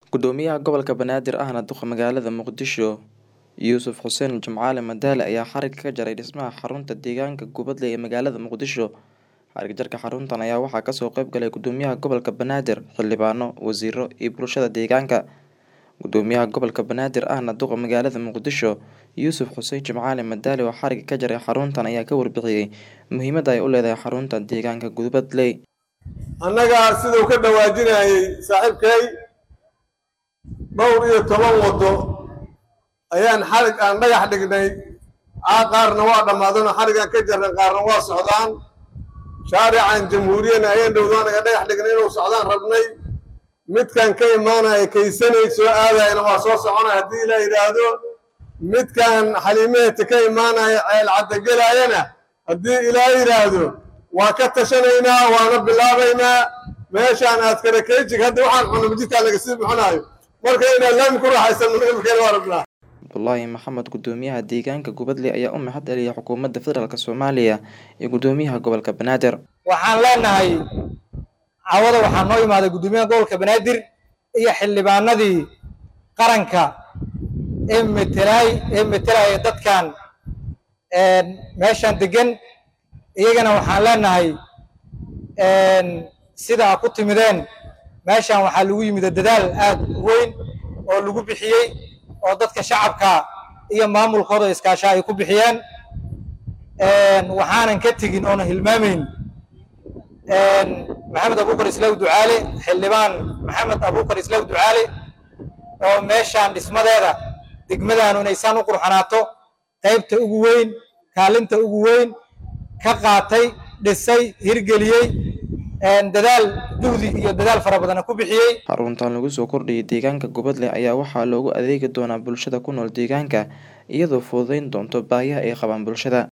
Gudoomiyaha gobolka Banaadir ahna duqa magaalada Muqdisho Yuusuf Xuseen Jimcaale Madaale ayaa xarigga ka jaray dhismaha xarunta deegaanka Gubadle ee magaalada Muqdisho. Xarig jarka xaruntan ayaa waxaa kasoo qayb galay Gudoomiyaha gobolka Banaadir, xildhibaano, wasiiro iyo bulshada deegaanka. Gudoomiyaha gobolka Banaadir ahna duqa magaalada Muqdisho Yuusuf Xuseen Jimcaale Madaale oo xarigga ka jaray xaruntan ayaa ka warbixiyay muhiimadda ay u leedahay xarunta deegaanka Gubadle. annaga siduu ka dhawaajinayay saaxiibkay dhowr iyo toban waddo ayaan xarig aan dhagax dhignay aa qaarna waa dhammaadano xarigaan ka jarnay qaarna waa socdaan shaarican jamhuuriyana ayaan dhowdo anaga dhagax dhignay inuu socdaan rabnay midkan ka imaanaya kaysanay soo aadayana waa soo soconaya haddii ilaa yidhaahdo midkan xaliimaheeta ka imaanaya ceel caddagelaayana haddii ilaa yidhaahdo waa ka tashanaynaa waana bilaabaynaa meeshaan aad karakeejig hadda waxaan cunno majidkaan laga sii bixinaayo marka inaan laami ku raaxaysan imikeena waa rabnaa Abdullaahi Maxamed Gudoomiyaha deegaanka Gubadle ayaa u mahad celiyay xukuumadda federaalk Soomaaliya iyo Gudoomiyaha gobolka Banaadir. waxaan leenahay cawada waxaa noo imaaday gudoomiyaha gobolka banaadir iyo xildhibaanadii qaranka ee metelaay ee metelaya dadkan meeshan degan iyagana waxaan leenahay sida ku timideen meeshan waxaa lagu yimid dadaal aad u weyn oo lagu bixiyey oo dadka shacabka iyo maamulkooda iskaasha ay ku bixiyeen waxaanan ka tegin oona hilmaamayn maxamed abuukar islaaw ducaale xildhibaan maxamed abuukar islaaw ducaale oo meeshaan dhismadeeda degmadaanu inaysaan u qurxanaato qaybta ugu weyn kaalinta ugu weyn ka qaatay dhisay hirgeliyey dadaal juhdi iyo dadaal fara badana ku bixiyey Xaruntan lagu soo kordhiyay deegaanka Gubadle ayaa waxaa loogu adeegi doonaa bulshada ku nool deegaanka iyadoo fududeyn doonto baahiyaha ay qabaan bulshada.